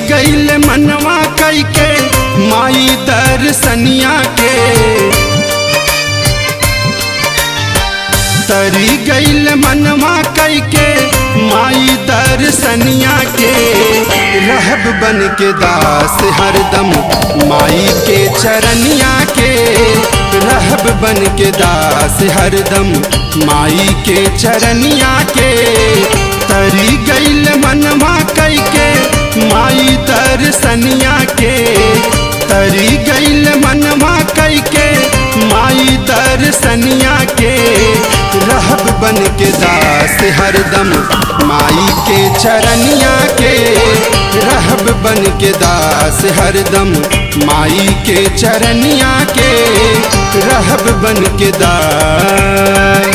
गईल मनवा कई के माई दर्शनिया के तरी गईल मनवा कई के माई दर्शनिया के रहब बन के दास हरदम माई के चरनिया के रहब बन के दास हरदम माई के चरनिया के तरी गईल मनवा कई के माई दर्शनिया के तरी गईल मनवा कई के माई दर्शनिया के रहब बन के दास हरदम माई के चरनिया के रहब बन के दास हरदम माई के चरनिया के रहब बन के दास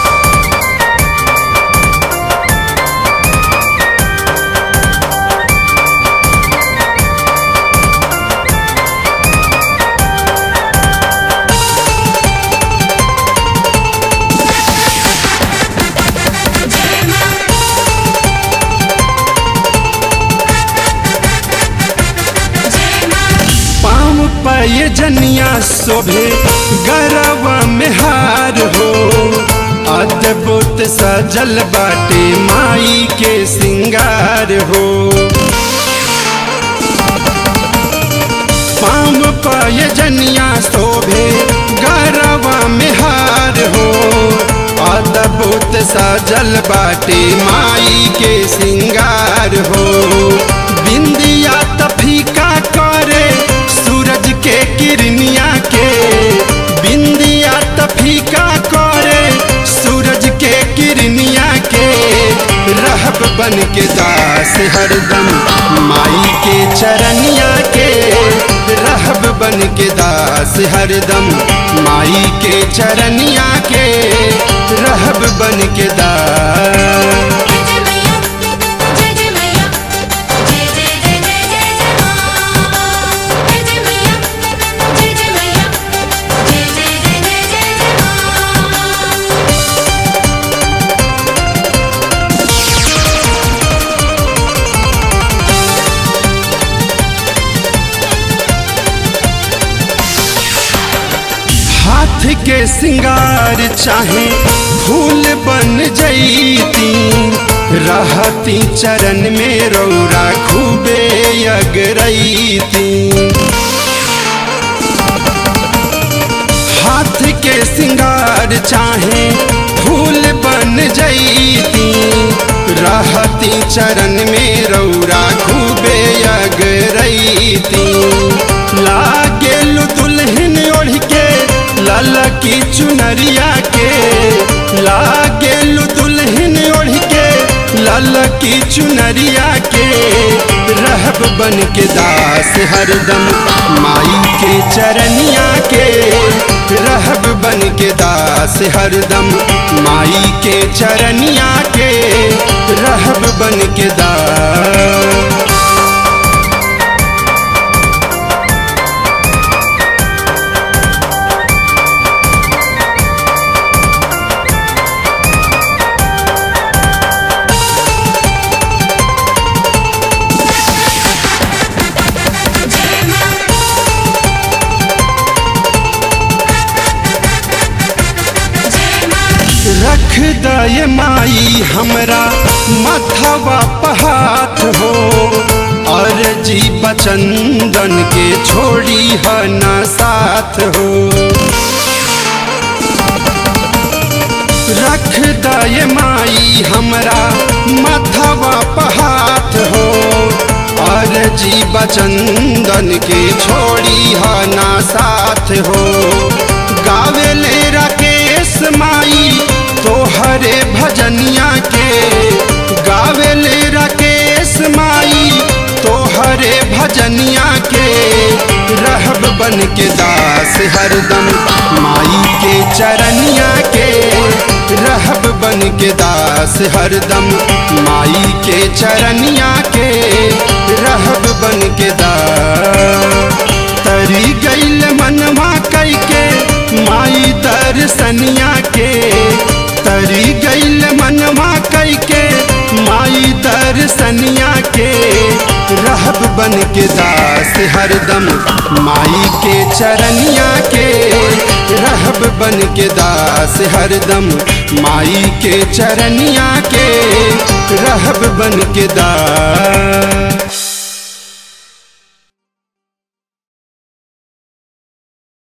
पाँव पाए जनिया शोभे गरवा में हार हो अद्भुत सजल बाटे माई के सिंगार हो पाँव पाए जनिया शोभे गरवा में हार हो अद्भुत सजल बाटे माई के सिंगार हो बिंदिया तफीका करे सूरज के किरनिया के बिंदिया तफीका करे सूरज के किरनिया के रहब बन के दास हरदम माई के चरनिया के रहब बन के दास हरदम माई के चरनिया के रहब बन के दास जय मैया जय जय मैया जय जय जय जय जय जय मां जय जय मैया जय जय मैया जय जय जय जय जय जय मां हाथ के सिंगार चाहे फूल बन जईती रहती चरण में रौरा खूबे अगरईती हाथ के सिंगार चाहे फूल बन जईती रहती चरण में रौरा खूबे अगरईती लागेलु दुल्हन ओढ़ के लाला की चुनरिया के लागेलु दुल्हन ओढ़ के लाला की चुनरिया के रहब बन के दास हरदम माई के चरनिया के रहब बन के दास हरदम माई के चरनिया के रहब बन के दास जय मां जय मां रख दय माई हमरा माथवा पहात हो और जी बचंदन के छोड़ी है न साथ हो रख दय माई हमरा माथवा पहात हो और जी बचंदन के छोड़ी है ना साथ हो गावेले राकेश माई तोहरे भजनिया के गावेले राकेश माई तोहरे भजनिया के रहब बन के दास हरदम माई के चरनिया के रहब बन के दास हरदम माई के चरनिया के रहब बन के दास तरी गईल मनवा कई के माई दर्शनिया के तरी गईल मनवा कई के माई दर्शनिया के रहब के दास हरदम माई के चरनिया के रहब बन के दास हरदम माई के चरनिया के रहब बन के दास